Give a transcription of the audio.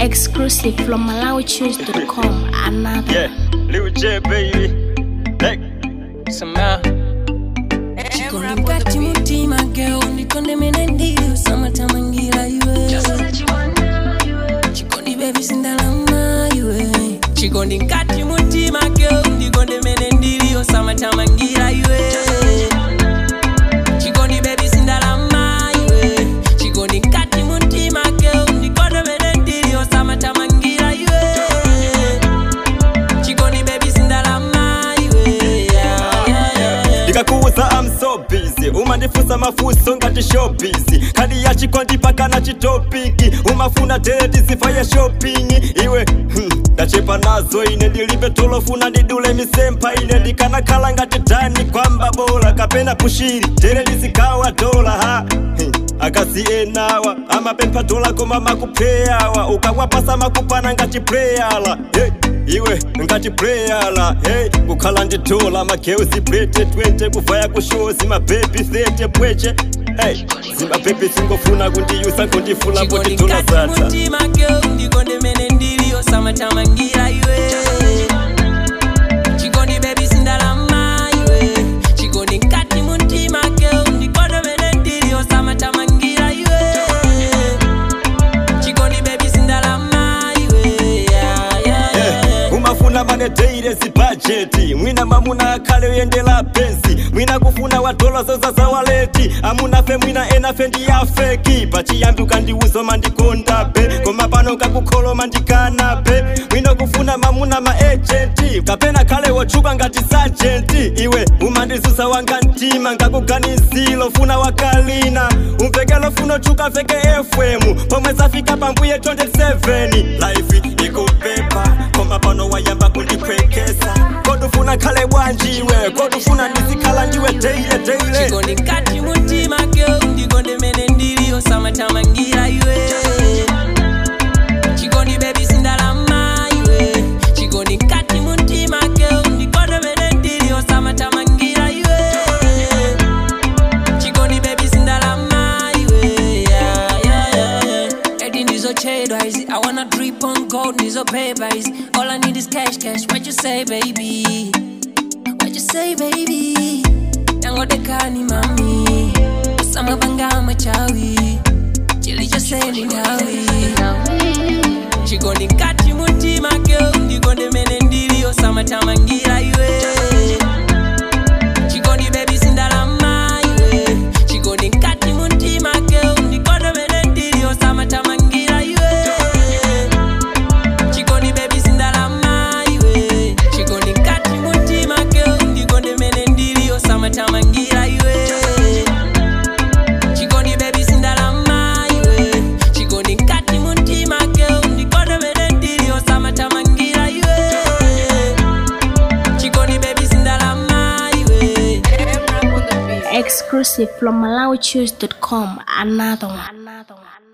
Exclusive from MalawiChoose.com. Another. Yeah, Lil J, baby. Hey, somehow. Chikondi mkati mutima girl ndikonde mene ndiyo samatamangira iwe chikondi baby sindalama iwe chikondi mkati mutima girl ndikonde mene ndiyo samatamangira iwe chikondi baby sindalama iwe chikondi mkati mutima girl ndikonde mene ndiyo samatamangira iwe chikondi baby sindalama iwe yeah, yeah, yeah. ndikakuuza I'm so busy umandifunsa mafunso ngati showbiz kadi ya chikondi paka na chitopiki umafuna tedi sifa ya shopping iwe hmm, ndachepa nazo ine ndilibe tolofuna ndidule misempha ine ndikanakhala ngati dani kwamba bola kapena pushiri tere ndizikawa dola ha hmm. akasienawa amapempha dola koma makupheyawa ukawapasa makupana ngati preyala hey. iwe ngati preyala hey. kukhala ndi dola mageuzi brete 20 kuvaya kushozi mabebi 30 bweche hey. zimabebi zingofuna kundiyusa kundifula kuti chikondi dola mkati zatha mutima girl ndikonde mene ndiliyo samatamangira iwe chikondi baby sindalama iwe chikondi mkati mutima girl ndikonde mene ndiliyo samatamangira iwe chikondi baby sindalama iwe yeah, yeah, yeah. Eh, umafuna maneteire zibhajeti mwina mamuna akhale uyendela pensi mwina kufuna wadola zoza za waleti amunafe mwina enafe ndiyafeki pachiyambi ukandiuza mandikondabe koma pano kakukholoma ndikanabe mwina kufuna mamuna maejenti kapena khale wotchuka ngati sajenti iwe umandizusa wanga mtima ngakuganizilo funa wakalina umvekelo funa otchuka veke fm pomwe zafika pambuye 27 life ikupepa koma pano wayamba kundiphwekesa kodufuna khale bwanjiwe kodufuna ndizikhala ndiwe deile deile chikondi mkati mutima girl ndikonde mene ndiliyo samatamangira iwe chikondi baby sindalama iwe chikondi mkati mutima girl ndikonde mene ndiliyo samatamangira iwe chikondi baby sindalama iwe yeah, yeah, yeah. edi ndizochedwa izi i wanna drip on gold ndizopepa izi all i need is cash cash what you say baby what you say baby yangodekani mami samabanga machawi chilichoseni ndawi chikondi mkati mutima girl ndikonde mene ndiliyo samatamangira iwe chikondi baby sindalama iwe chikondi mkati mutima girl ndikonde mene ndiliyo samatamangira iwe chikondi baby sindalama iwe chikondi mkati mutima girl ndikonde mene ndiliyo samatamangira iwe chikondi baby sindalama iwe chikondi mkati mutima girl ndikonde mene ndiliyo samatamangira iwe chikondi baby sindalama iwe Exclusive from MalawiChoose.com. Another one. Another one.